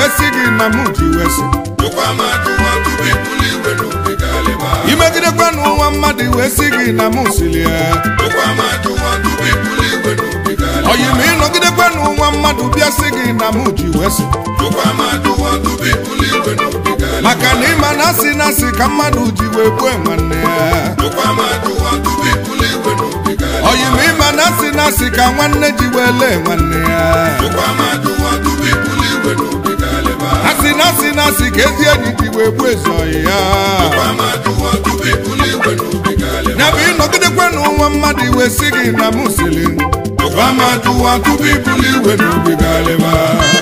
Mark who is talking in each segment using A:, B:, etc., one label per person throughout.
A: si gị na mụ ji wee sị
B: jụkwa ma jụwa tupu ibuli iwe n'obi galịba
A: imegidekwa n'ụwa mmadụ wee si gị na mụ siri ya
B: jụkwa ma jụwa tupu ibuli iwe n'obi galịba
A: oyi ma ịnọgidekwa n'ụwa mmadụ bịa si gị na mụ ji wee sị
B: jụkwa ma jụwa tupu ibuli iwe n'obi galịba
A: maka na ịma na asị na asị ka mmadụ ji wee gbue nwanne ya
B: jụkwa ma jụwa tupu ibuli iwe n'obi galịba
A: oyi ma ịma na asị na asị ka nwanne ji wee lee nwanne ya
B: jụkwa ma jụwa tupu ibuli iwe n'obi galịba
A: asị na asị na asị ka ezi enyi ji wee gbuo ezi oyi ya
B: jụkwa ma jụwa tupu ibuli iwe n'obi galịba
A: ya bụ ịnọgidekwa n'ụwa mmadụ wee si gị na mụ siri
B: jụkwa ma jụwa tupu ibuli iwe n'obi galịba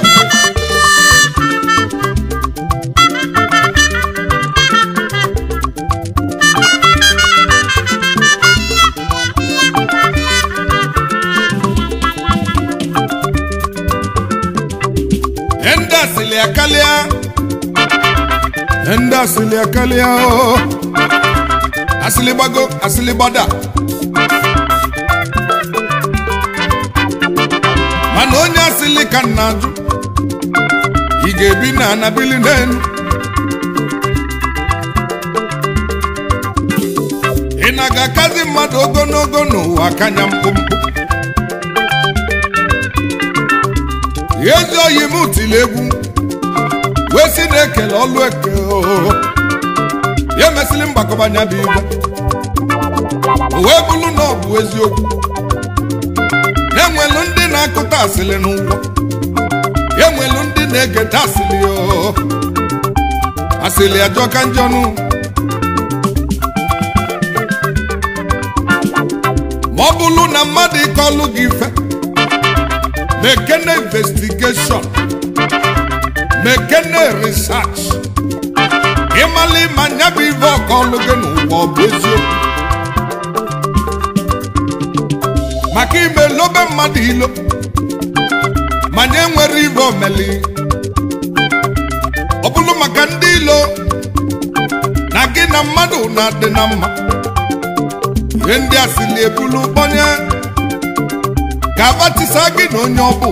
A: ndị asịlị akarịa ndị asịlị akarịa o asịlị gbago asịlị gbada mana onye asịlị ka nna ajụ ị ga-ebi na anabili n'elu ị na-aga akazi mmadụ ogologo n'ụwa kanya mkpụmkpụ ezi oyi m tiri egwu wee si na-ekele ọlụ eke oo. ya emesịrị mgbakọbanya bụ igwe o wee bụrụ na ọ bụ eziokwu na-enwelu ndị na-akụta asịrị n'ụwa enwelu ndị na-egeta asịrị oo. asịrị ajọka njọnụ ma ọ bụrụ na mmadụ ịkọlụ gị ife mekene investigeshọn mekene research ịmala ịma nya bụ ife ọkọlụ gị n'ụwa ọ bụ eziokwu maka ime lobe mmadụ ilo manye nwere ife omeli ọ bụrụ maka ndị ilo na gị na mmadụ na-adị na mma ihe ndị a sili ebulu kpọnye ka abatisa gị na onye ọbụ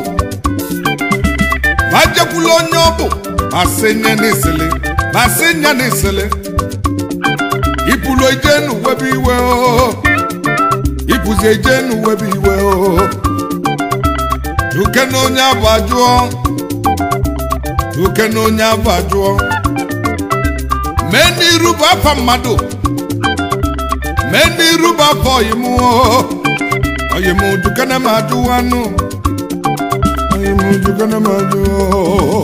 A: ma jekwula onye ọbụ ma sị nye n'isili ma sị nye n'isili ipulu eje n'uwebe iwe o ipuzi eje n'uwebe iwe o duke na onye abụ ajụọ duke na onye abụ ajụọ mee n'iru bụ afa mmadụ mee n'iru bụ afa ọyịmụọ Oye mu dukana ma duwanu. Oye mu dukana ma duwa.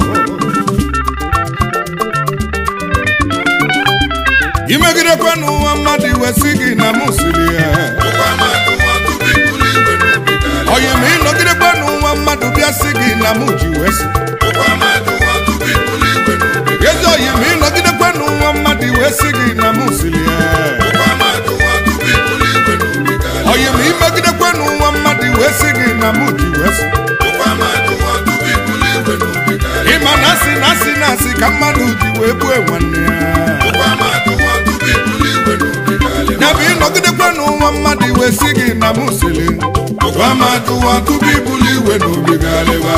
A: Imegide kwenu nwa mmadụ iwe si gị na mụ siri ya.
B: jụkwa ma jụwa tupu ibuli iwe n'obi galịba
A: Oye ma ịnọgide kwenu nwa mmadụ bịa si gị na mụ ji wee si.
B: jụkwa ma jụwa tupu ibuli iwe n'obi galịba
A: Ezi oye ma ịnọgide kwenu nwa mmadụ iwe si gị na mụ siri ya.
B: jụkwa ma jụwa tupu ibuli iwe n'obi galịba
A: Oye ma imegide kwenu nwa mmadụ iwe si gị na mụ ji wee si.
B: jụkwa ma jụwa tupu ibuli iwe n'obi galịba
A: Ịma na asị na asị na asị ka mmadụ ji wee gbue nwanne ya.
B: jụkwa ma jụwa tupu ibuli iwe n'obi galịba
A: ya bụ ịnọgidekwa n'ụwa mmadụ iwe si gị na mụ siri
B: jụkwa ma jụwa tupu ibuli iwe n'obi galịba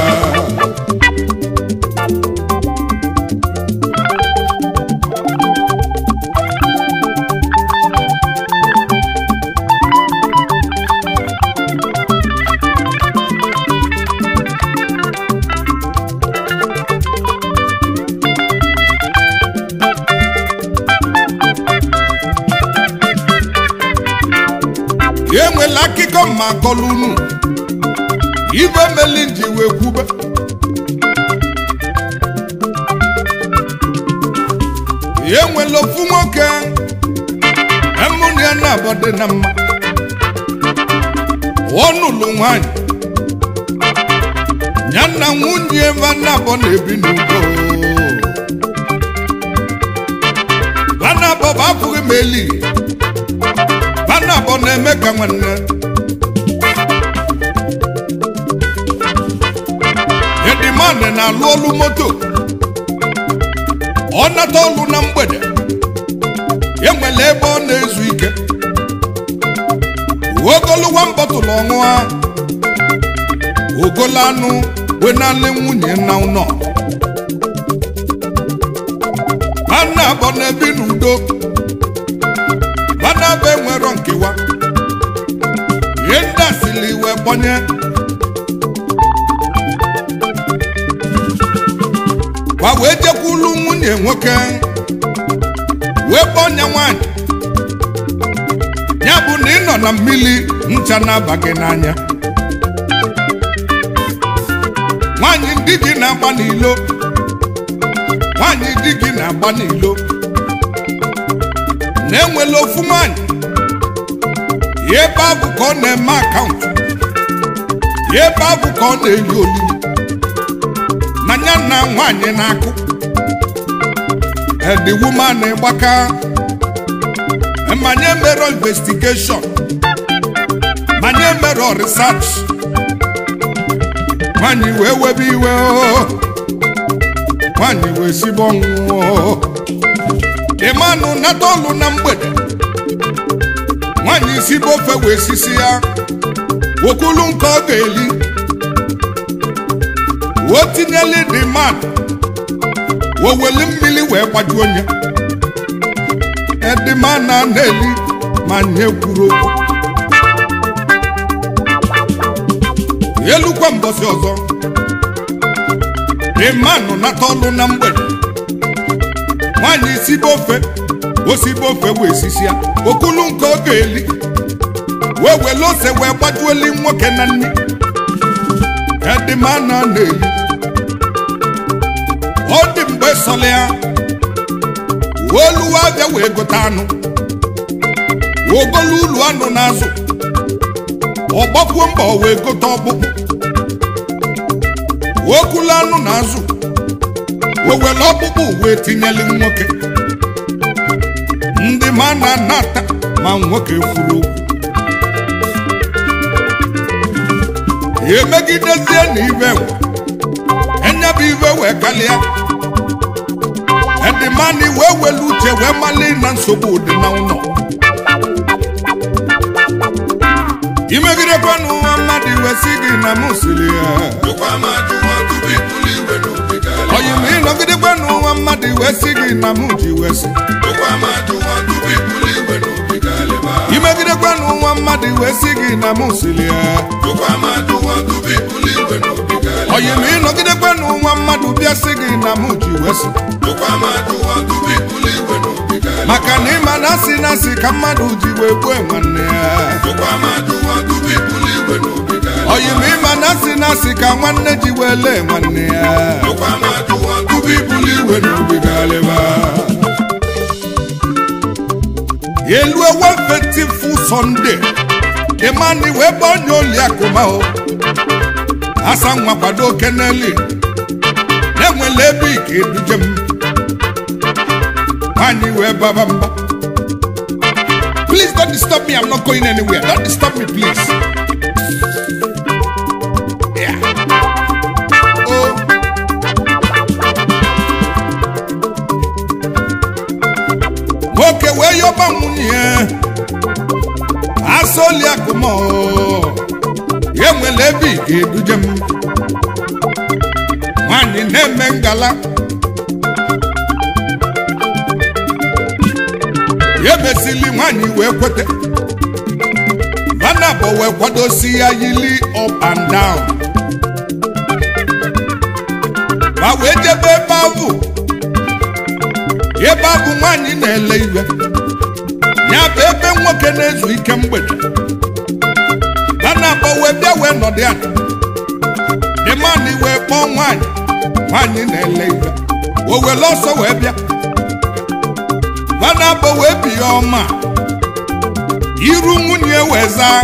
A: ya enwela akụkọ ma akọlụ unu ibe meli nji wee kwube ya enwela ofu nwoke emụna ya na-abọ dị na mma ọnụlụ nwanyị ya na nwunye ebe na-abọ na-ebi n'udo banabọ bụ abụghị m eli banabọ na-eme ka nwanne edimandị na-alụ olu moto ọ nata ọlụ na mgbede enwere ebe ọ na-ezu ike ogoluwa mbọtụlụ ọṅụa ogolo anụ wenalị nwunye na ụnọ abọ na-ebi n'udo banaba enwero nkewa ihe ndị asịrị wee gbanye kwa wee jekwulu nwunye nwoke wee kpọnye nwanyị ya bụ na ị nọ na mmiri ncha na-aba gị n'anya nwanyị ndị gị na-agba n'ilo nwanyị di gị na-agba n'ilo na-enwela ofu nwanyị ya ebe ahụ ka ọ na-eme akaụntụ ya ebe ahụ ka ọ na-eli olili na ya na nwanyị na-akụ the woman gbaka manye mere investigation manye mere research nwanyị wee webe iwe o nwanyị wee sigbo ọnwụọ ịmanụ nata ọlụ na mgbede nwanyị sibo ofe wee sisi ya wokulu nke ọ ga-eli o tinyeli dị mmadụ woweli mmiri wee gbajuo onye edima na na-eli ma nye kwuru okwu elukwa mbọsị ọzọ ịmanụ nata ọlụ na mgbede nwaanyị sibe ofe osibe ofe wee sisi ya okulu nke ọ ga-eli wee wele ose wee gbajuoli nwoke na nne edima na na-eli ọ dị mgbe sọlị ya oluwa abịa wee gote anụ ogolu ulu anụ n'azụ ọgbakwuo mba o wee gote ọkpụkpụ okulu anụ n'azụ wewere ọkpụkpụ wee tinyeli nwoke ndị ma na anata ma nwoke kwuru okwu emegidezie na ibe nwe enyebụ ibe wee kalịa edimani wee welu uche wee mali na nsogbu dị na ụlọ imegidekwanụ nwa mmadụ wee sị gị na mụ siri ya oyi ma ịnọgidekwanụ nwa mmadụ wee sị gị na mụ ji wee sị imegidekwanụ nwa mmadụ wee sị gị na mụ siri ya oyi ma ịnọgidekwanụ nwa mmadụ bịa sị gị na mụ ji wee sị maka na ịma na asị na asị ka mmadụ ji wee gbue nwanne ya oyi ma ịma na asị na asị ka nwanne ji wee lee nwanne ya elue wefetifu sọnde ịmani wee gbanye oli akụma o asa nwa kwado keneli na-enwele ebe ike eduje m nwanyị wee baba mba please don't disturb me i'm not going anywhere don't disturb me please yeah. oh. nwoke wee yọba nwunye ya asọli akụmọ ya nwere ebe ị ga-eduje m nwanyị na-eme ngala ya mesili nwanyị wee kwete vanabọ wee kwadosi ya yili up and down ma wee jebe ebe ahụ ebe ahụ nwanyị na-ele iwe ya bụ ebe nwoke na-ezu ike mgbede vanabọ wee bịa wee nọdụ ya dịmanị wee kpọọ nwanyị nwanyị na-ele iwe o were ọsọ wee bịa vanabọ wee bi ya ọma iru nwunye wee zaa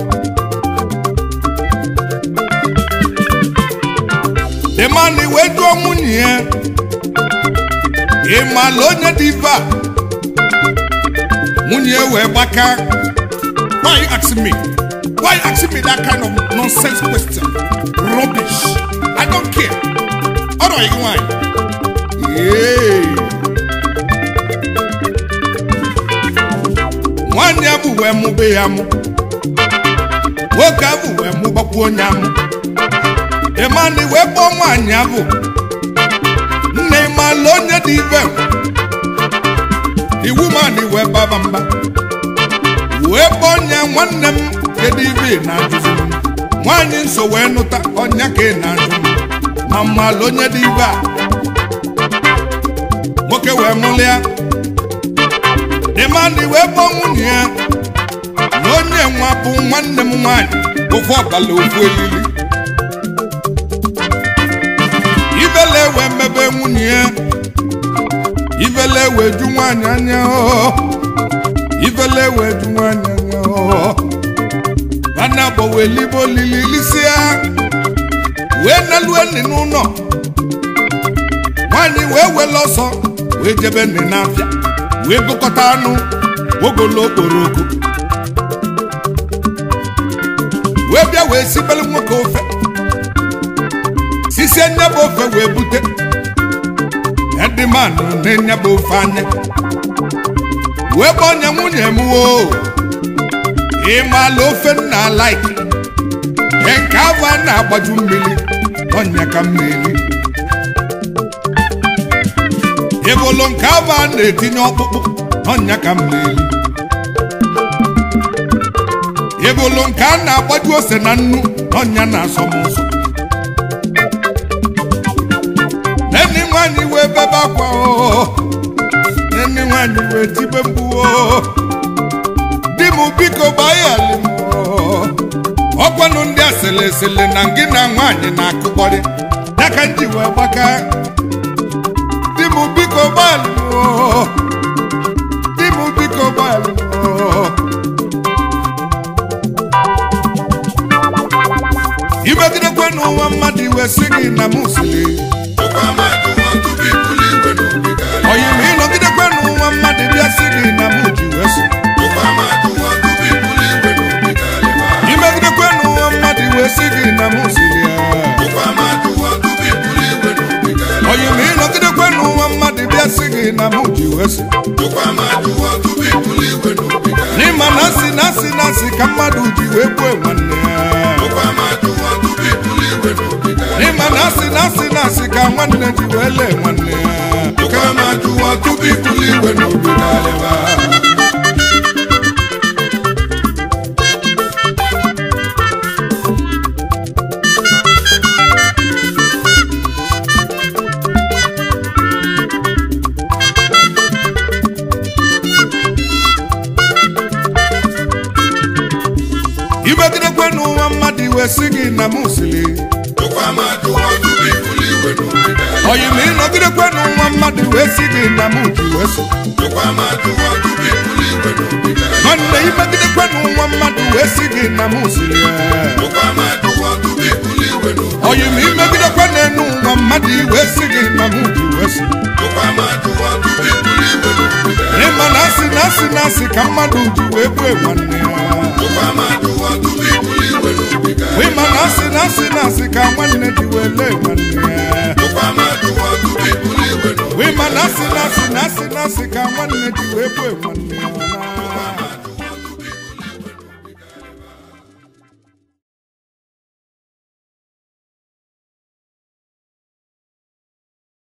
A: dịmanị wee jụọ nwunye ya ị maala onye dị ibe a nwunye wee gbaka why you asking me why you asking me that kind of nonsense question rubbish i don't care ọrọ gị nwanyị Yay. nwanne ya bụ wee mụbe ya mụ nwoke ahụ wee mụbakwu onye amụ ịmanị wee kpọọ nwaanyị ahụ nne ịmalụ onye dị ibe iwu mani wee baba mba wee kpọnye nwanne m kedu ibe ị na-ajụzi m nwaanyị nso wee nụta ọnya ka ị na-ajụ m ma mmalụ onye dị ibe a nwoke wee mụlịa dịmandị wee kpọọ nwunye ya na onye nwa bụ nwanne m nwaanyị ofu ọbala ofu elili ibele wee mebe nwunye ya ibele wee ju nwaanyị anya ọ ibele wee ju nwaanyị anya ọ nwanne abọ wee libo lili lisịa wee nalue nị n'ụlọ nwaanyị wee wele ọsọ wee jebe nị n'afịa wee gụkọta anụ ogolo okporoko wee bịa wee sibelu nwoke ofe sisie nyaba ofe wee bute edimanụ na-enyaba ofe anya wee gbọnye nwunye m o ịmala ofe nna laiki nke ahụ a na-agbaju mmiri ọnya ka m na-eri ịbụlụ nke ahụ a na-etinye ọkpụkpụ ọnya ka m na-eri ịbụlụ nke a na-agbaju ose na nnu ọnya na-asọ m ụsọ enyi nwanyị wee bebe akwa o enyi nwanyị wee tibe mgbu o di m biko gbaghali m o ọkwanụ ndị asịlị esịlị na gị na nwaanyị na-akụkọrị ya ka m ji wee gbaka di m biko gbaghali m o di m biko gbaghali m o imegidekwe n'ụwa mmadụ iwe si gị na m siri oyi ma ịnọgidekwe n'ụwa mmadụ bịa si gị na m ji wee so imegidekwe n'ụwa mmadụ wee si gị na m siri ya oyi ma ịnọgidekwe n'ụwa mmadụ bịa si gị na m ji wee so n'ịma na asị na asị na asị ka mmadụ ji wee gbue nwanne ya n'ịma na asị na asị na asị ka nwanne ji wee lee nwanne ya
B: tupu ibuli igwe n'obi galịba
A: imegidekwe n'ụwa mmadụ iwe si gị na m siri oyi ma ịnọgidekwe n'ụwa mmadụ wee si gị na m ji wee so nwanne imegidekwe n'ụwa mmadụ wee si gị na m siri ya oyi ma imegidekwe n'enu ụwa mmadụ wee si gị na m ji wee so ịma na asị na asị na asị ka mmadụ ji wee gbue nwanne ya ịma na asị na asị na asị ka nwanne ji wee lee nwanne ya ịma na asị na asị na asị na asị ka nwanne ji wee gbue nwanne ya